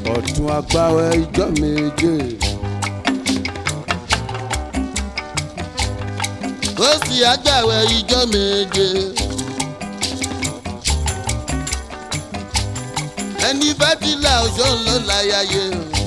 ọ̀tún agbáwẹ̀ ìjọ méje. ó sì àgbàwẹ̀ ìjọ méje. ẹni bá ti là ọjọ́ ńlọ láyàyè.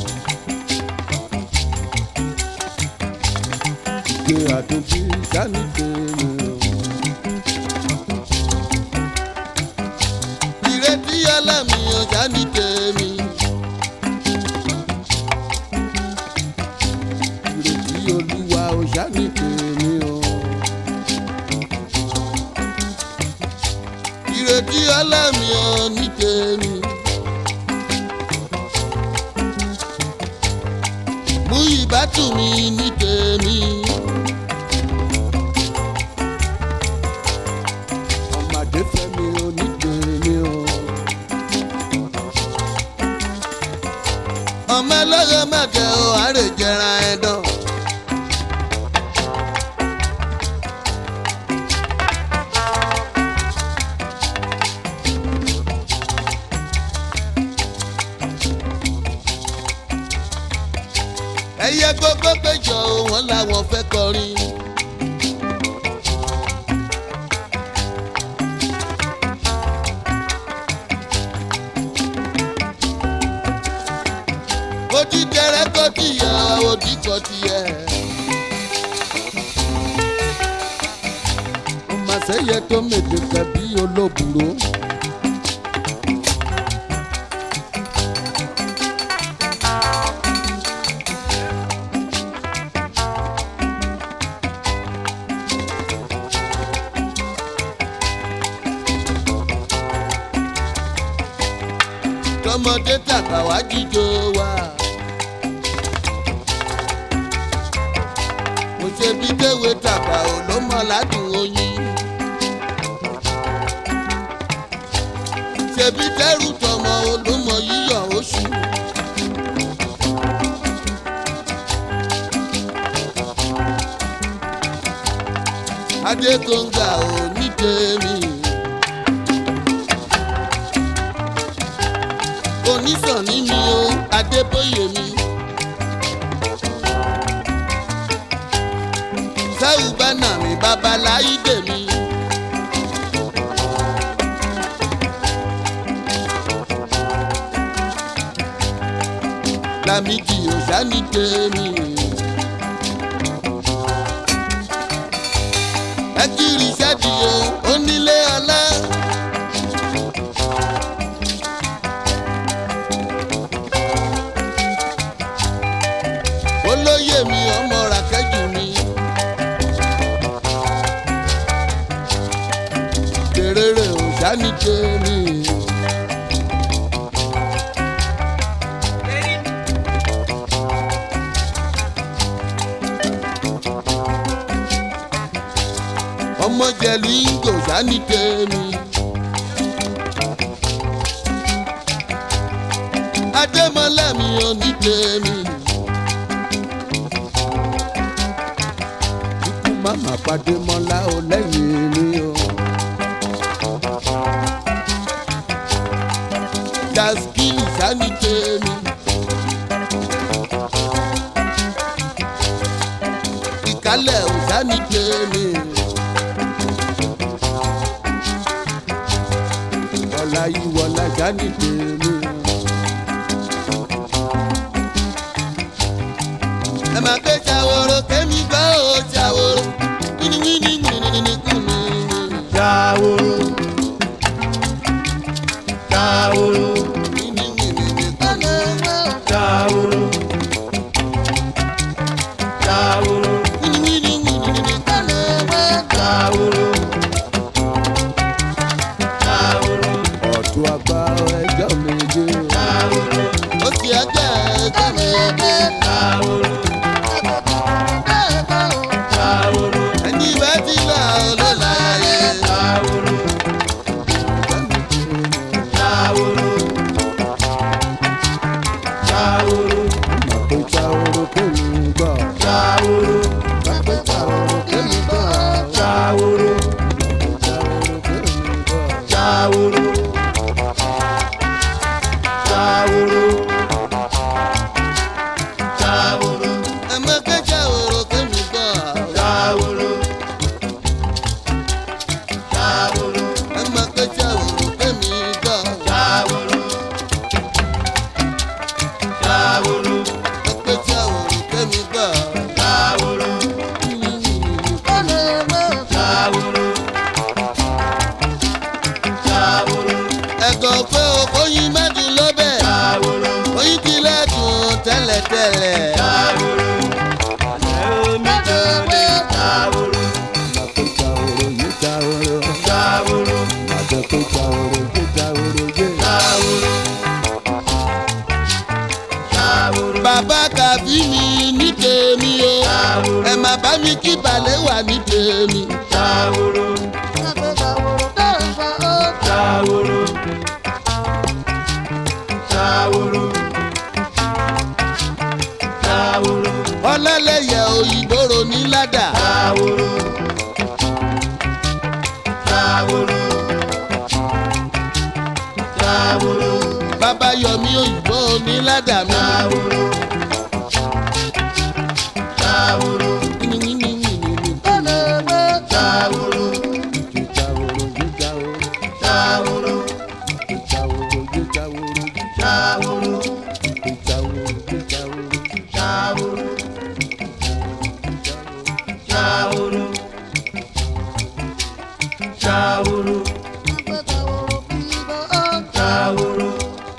ìgbé àtúntí sani tèmi o. ìrètí ọlọ́mi ọjà ní tèmi. ìrètí olúwa ò sani tèmi o. ìrètí ọlọ́mi ọ ní tèmi. mú ìbátú mi ní tèmi. ọmọdé fẹ́mi ò ní tèmi o. ọmọ ẹlẹ́yẹ mẹ́tẹ̀ ò àárẹ̀ jẹran ẹ̀dán. ẹyẹ gbogbo péjọ wọn làwọn fẹ́ kọrin. ojú tẹrẹ kọ tìyà òdì kọ tìyẹ. ọmọ sẹ́yẹ tó mètè kẹbí olóbùrò. tọmọdé tàgbà wá jíjó wa. mo ṣe bí kéwé tàgbà ò ló mọ ládùn oyin. ṣebí tẹrù tọmọ olómọ yíyọ oṣù. adékòǹgà ò ní tèmi. onísànní mi o adébóyè mi. sáwù bánà mi babaláyídè mi. lámìdí òṣàní tèmi. ẹ kiri sẹ́díye onílé ọlá. olóyè mi ọmọ ràkẹ́jù mi. kèrèrè òṣàní tèmi. ọmọ jẹ̀lú ìgò òṣàní tèmi. adémọlá mi ò ní tèmi. ikú màmá pàdé mọ́lá ò lẹ́yìn mi o. daskili sani tèmi. ìkálẹ̀ ò sani tèmi. ọ̀la yìí wọ̀la sani tèmi. ẹ máa ké ṣàwòrò kémi gbọ́ ò ṣàwòrò. wíníwíní wíníwíní kùnú. Jaworo. Jaworo. wíníwíní kùnú. Jaworo. Jaworo. wíníwíní wíníwíní kùnú. Jaworo. Jaworo. ọ̀tún agbáwẹ̀ ìjọ méje. Jaworo. ó sì ẹgbẹ́ ẹgbẹ́ mi ẹgbẹ́. Jaworo. Jaworo. ẹni bá ti là ó ló láyé. Jaworo. Jaworo. Jaworo. àpèjà oró kémi gbọ́. Jaworo. àpèjà oró kémi gbọ́. Jaworo. àpèjà oró kémi gbọ́. Jaworo. ẹ̀gọ́ pé òkóyin mẹ́dùn lọ́bẹ̀ Ṣàwòrò. oyin tilẹ̀ dùn tẹ́lẹ̀tẹ́lẹ̀. Ṣàwòrò. Ẹ̀mí jòlè. Ṣàwòrò. Màtó jàwòrò yé jàwòrò. Ṣàwòrò. Màtó tó jàwòrò yé jàwòrò yé. Ṣàwòrò. Ṣàwòrò. bàbá kàbí mi ní tèmi o Ṣàwòrò. ẹ má bá mi kí balẹ̀ wà ní tèmi. Ṣàwòrò. Ṣàwòrò. Ṣàwòrò. Ṣàwòrò. ọlọ́lẹ̀yẹ òyìnbóró ní ládà. Ṣàwòrò. Ṣàwòrò. Ṣàwòrò. bàbá yọmí òyìnbó ní ládà mi. Ṣàwòrò. Ṣàwòrò. Ṣàwòrò. Yé jàwòrò yé jàwòrò. Ṣàwòrò. Yé jàwòrò yé jàwòrò. Ṣàwòrò. Yé jàwòrò yé jàwòrò. Ṣàwòrò. Ṣàwòrò. Ṣàwòrò. Ṣàwòrò.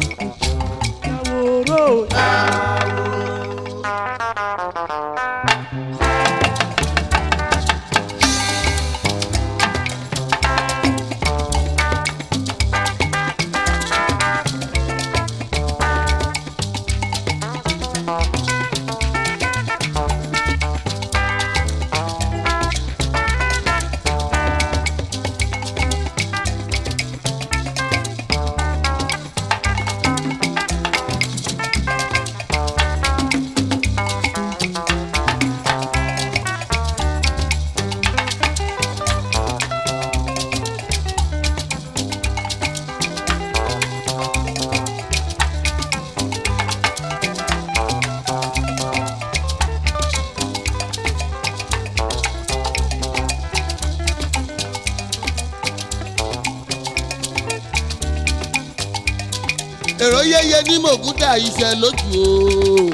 èrò yẹyẹ ní mògúdà iṣẹ́ lójú o.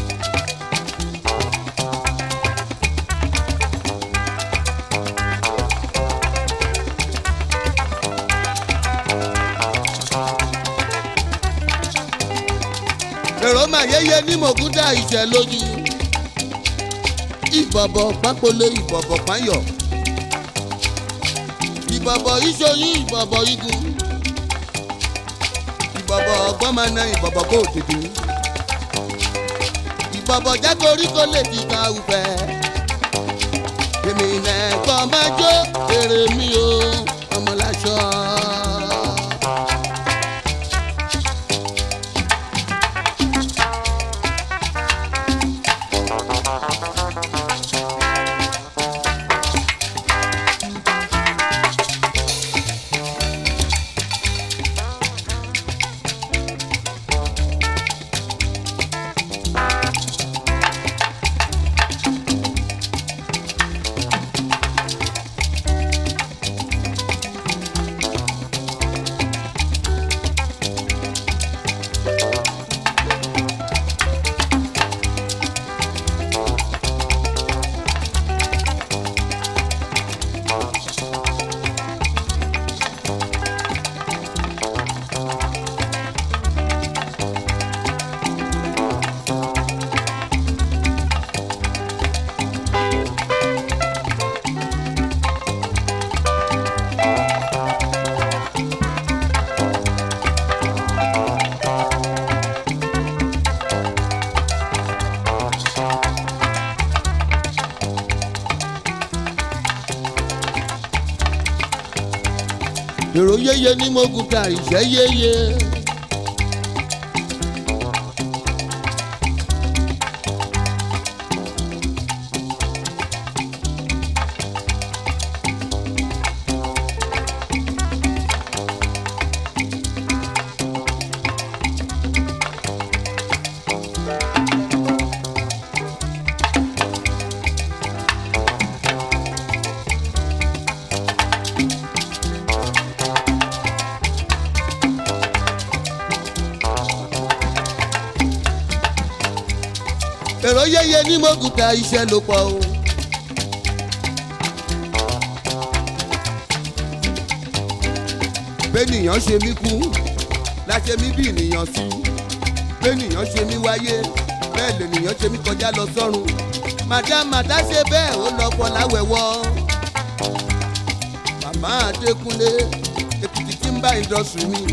èrò mà yẹyẹ ní mògúdà iṣẹ́ lójú. ìbọ̀bọ̀ pápólé ìbọ̀bọ̀ páyọ̀. ìbọ̀bọ̀ ìṣoyún ìbọ̀bọ̀ igun ìbọ̀bọ̀ ọgbọ́n máa na ìbọ̀bọ̀ kó tètè. ìbọ̀bọ̀ jágorí kó lè ti ka ufẹ́. èmi nẹ̀kọ́ máa jó èrè mi o ọmọláṣọ. èrò yéye ní mogun ta ìṣẹ́ yéye. èrò yéye ní mogun ta iṣẹ́ ló pọ̀ o. bẹ́nìyàn ṣe mí kú láṣẹ mí bí ènìyàn sí bẹ́ẹ̀nìyàn ṣe mí wáyé bẹ́ẹ̀ lènìyàn ṣe mí kọjá lọ sọ́run màdá màdá ṣe bẹ́ẹ̀ ó lọ pọ̀ láwẹ̀wọ́ màmá adékúnlé èkìtì tí ń bá ìdọ̀sùn mi.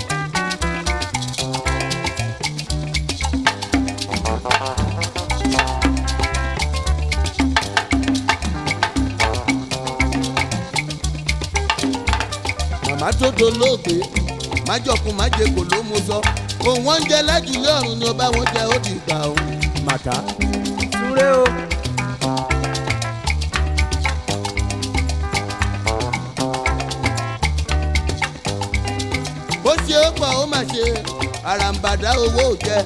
màmá tó dolóògbé májọkun májèkò ló mú sọ òun wọn ń jẹ lájúlé ọ̀run ni ó bá wọn jẹ ó di ìgbà òun màtá. súré o. bó ṣe ó pọ̀ ó mà ṣe àràǹbàdà owó ò jẹ.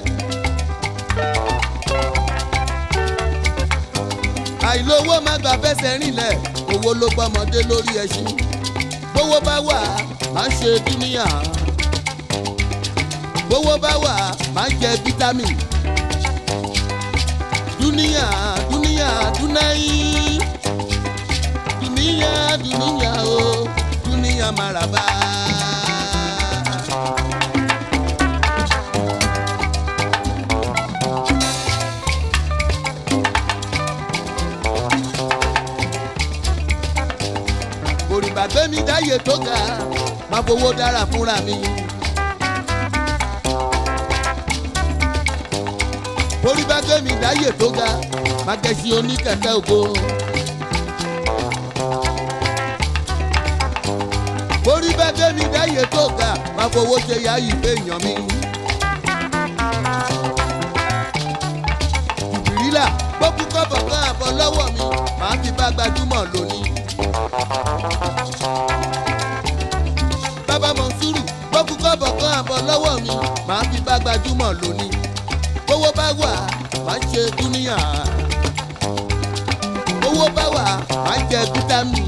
àìlówó má gbà fẹsẹ̀ rinlẹ̀ owó ló gbọ́mọdé lórí ẹṣin bówó bá wà má ṣe dúníyà bówó bá wà má jẹ fítámì dúníyà dúníyà dúnáyì dúníyà dúníyà o dúníyà màràbá. òrìbà gbẹ́mí dáyé tó ga máa fowó dára fúnra mi. òrìbà gbẹ́mí dáyé tó ga máa gẹ̀ẹ́sì oníkẹ̀kẹ́ ògo. òrìbà gbẹ́mí dáyé tó ga máa fowó ṣe yá ìfẹ́ èèyàn mi. ìrìlà gbókùn kọ́bọ̀ kan àbọ̀ lọ́wọ́ mi màá fi bá gbajúmọ̀ lónìí. bàbá mọ̀nsúrù gbókùn kọ́bọ̀ kan àbọ̀ lọ́wọ́ mi màá fi bá gbajúmọ̀ lónìí. owó bá wà má ṣe dúníyà. owó bá wà má jẹ fítámì.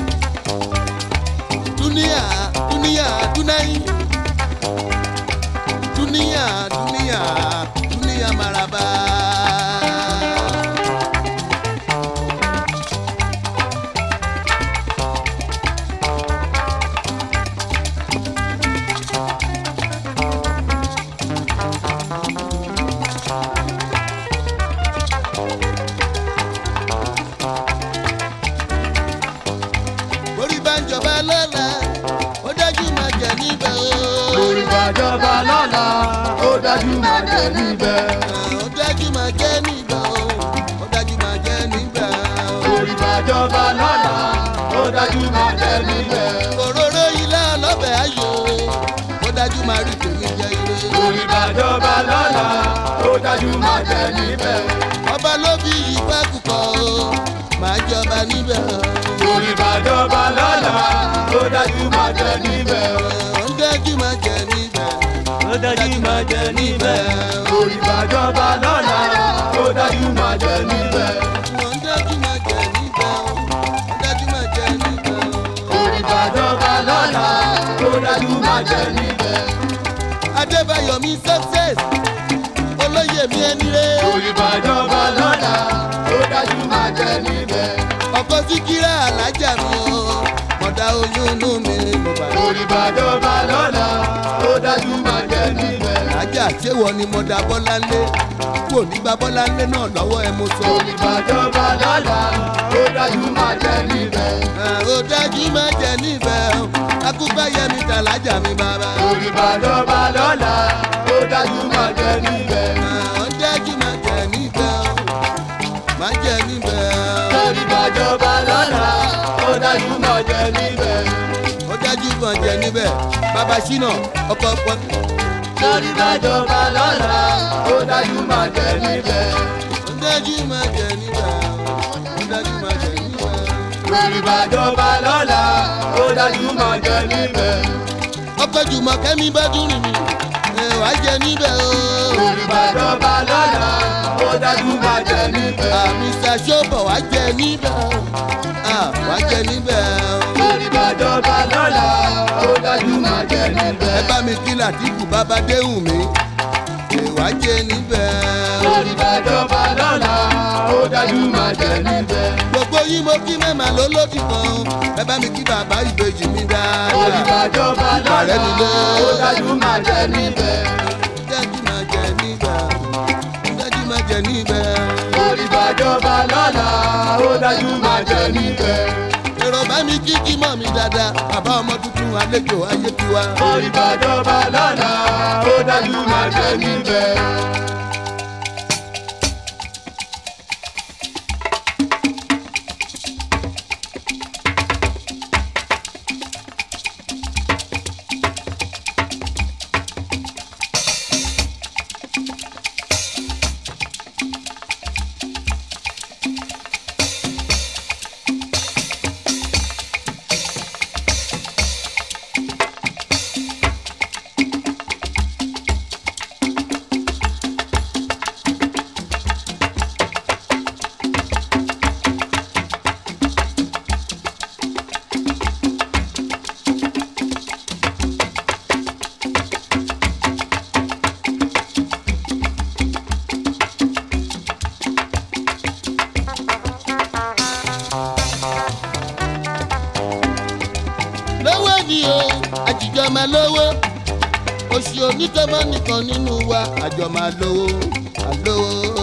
dúníyà dúníyà dúnáyì. dúníyà dúníyà dúníyà maraba. orí bá ń jọba lọ́la ó dájú máa jẹ níbẹ̀ o. Orí bàjọba lọ́la, ó dájú máa jẹ níbẹ̀. ó dájú máa jẹ níbẹ̀ o. ó dájú máa jẹ níbẹ̀ o. Orí bàjọba lọ́la, ó dájú máa jẹ níbẹ̀. òróró ilé ọlọ́bẹ̀ ayò ó dájú máa rí tèmi jẹ ire. Orí bàjọba lọ́la, ó dájú máa jẹ níbẹ̀. ọba ló bí ìfẹ́ kúkọ o máa jọba níbẹ̀ o. Orí bàjọba lọ́la, ó dájú máa jẹ níbẹ̀. ó dájú máa jẹ níbẹ̀. Ó dájú máa jẹ níbẹ̀. o. Orí bàjọba lọ́la, ó dájú máa jẹ níbẹ̀. ó dájú máa jẹ níbẹ̀ o. ó dájú máa jẹ níbẹ̀ o. Orí bàjọba lọ́la, ó dájú máa jẹ níbẹ̀. adébáyọ̀ mi success olóyè mi ẹni rẹ̀. Orí bàjọba lọ́la, ó dájú máa jẹ níbẹ̀. ọkọ síkírà alájà mi o mọ̀dá oyún inú mi mo bá lọ. Orí bàjọba lọ́la, ó dájú máa jẹ níbẹ̀. alájà ṣéwọ ni mọ̀dá bọ́láńlé kú ò ní gba bọ́láńlé náà lọ́wọ́ ẹ mo sọ. Orí bàjọba lọ́la, ó dájú máa jẹ níbẹ̀. Ah, ó dájú má jẹ níbẹ̀ o akúgbáyẹmí tàlájà mi bàbá. Orí bàjọba lọ́la, ó dájú máa jẹ níbẹ̀. Ah, ó dájú má jẹ níbẹ̀ o má jẹ níbẹ̀ o Orí bàjọba lọ́la, ó dájú máa jẹ níbẹ̀. ó dájú má jẹ níbẹ̀ bàbá ṣínà ọkọ̀ pọ̀ Orí bàjọba lọ́la, ó dájú máa jẹ níbẹ̀. ó dájú má jẹ níbẹ̀ o ó dájú má jẹ níbẹ̀ o. Orí bàjọba lọ́la, ó dájú máa jẹ níbẹ̀. ọkọ̀ jùmọ̀ kẹ́mi bá dùn rìn mí ẹ wàá jẹ níbẹ̀ o. Orí bàjọba lọ́la, ó dájú máa jẹ níbẹ̀. àmísà ṣọ́bọ̀ wàá jẹ níbẹ̀ o. Ah, wàá jẹ níbẹ̀ o. Orí bàjọba lọ́la, ó dájú máa jẹ níbẹ̀. ẹ bá mi kí làtìkù bàbá déhùn mi ẹ wàá jẹ níbẹ̀ o. Orí bàjọba lọ́la, ó dájú máa jẹ níbẹ̀. gbogbo yín mo kí mẹ́mà ló lódì kan ẹ bá mi kí bàbá ìbejì mi dáadáa. Olùbàjọba lọ́la ó dájú máa jẹ níbẹ̀. dájú máa jẹ nígbà dájú máa jẹ níbẹ̀. Olùbàjọba lọ́la ó dájú máa jẹ níbẹ̀. èrò bá mi kí kí mọ̀ mi dáadáa bàbá ọmọ tuntun àlejò ayé tiwa. Olùbàjọba lọ́la ó dájú máa jẹ níbẹ̀. lówó ni o àjìjọ máa lówó oṣù onítọ́mọ́ nìkan nínú wa àjọ máa lówó àlówó.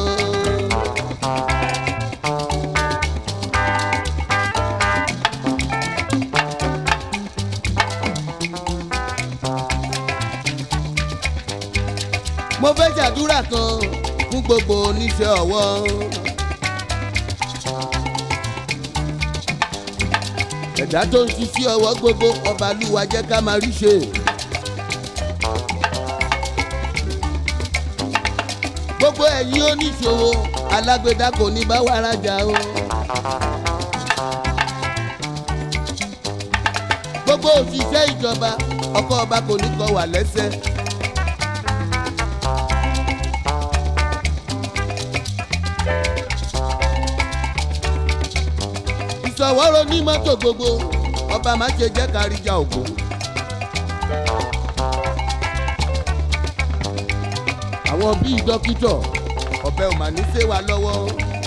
mo fẹ́ ṣàdúrà kan fún gbogbo oníṣẹ́ ọwọ́. ẹ̀dá tó ń ṣiṣẹ́ ọwọ́ gbogbo ọba lúwa jẹ́ ká máa rí ṣe. gbogbo ẹ̀yin oníṣòwò alágbèdá kò ní bá wa rajà o. gbogbo òṣìṣẹ́ ìjọba ọkọ ọba kò ní kọ wà lẹ́sẹ̀. ìṣọwọ́rọ̀ ní mọ́tò gbogbo ọba má ṣe jẹ́ káríjà ògo. àwọn bíi dókítọ̀ ọ̀bẹ ò mà ní ṣe wa lọ́wọ́.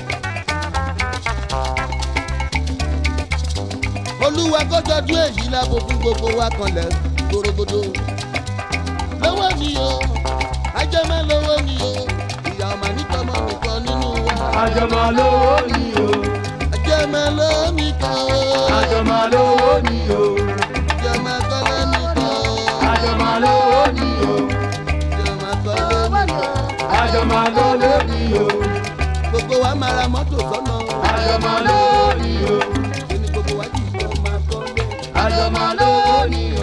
olúwa kọ́jọ́dún èyí lábo fún gbogbo wa kanlẹ̀ gbòrògbòdò. lọ́wọ́ ni o ajẹ́mẹ́ lọ́wọ́ ni o ìyá ọmọ nítọ́mọ́ nìkan nínú wa. Àjọmọ̀ lówó ni o. ajẹ́mẹ́ lọ́wọ́ nìkan o. Àjọmọ̀ lówó ni o. Jọmọ kọ́lé nìkan o. Àjọmọ̀ lówó ni o. Jọmọ kọ́lé nìkan. Àjọmọ̀ lówó ni o. Gbogbo wa máa ra mọ́tò sọ́nà. Àjọmọ̀ lówó ni o. Kíni gbogbo wa jì jọ máa kọ́lé. Àjọmọ̀ lówó ni o.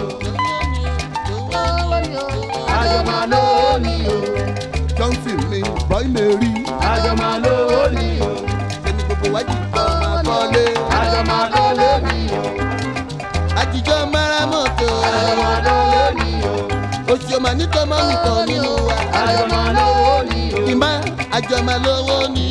Àjọmọ̀ lówó ni o. Johnson mi bọ́ì mẹ́rí. Àjọmọ̀ lówó ni o. Kíni gbogbo wa jì jọ máa kọ́lé. Àjọmọ̀ lówó ni o. Àjìjọ máa ra mọ́tò. Àjọmọ̀ lówó ni o. Oṣù ọmọ nítọ́mọ́ nìkan nínú wa. Àjọmọ̀ lówó ni o. Ìmá àjọmọ̀ lówó ni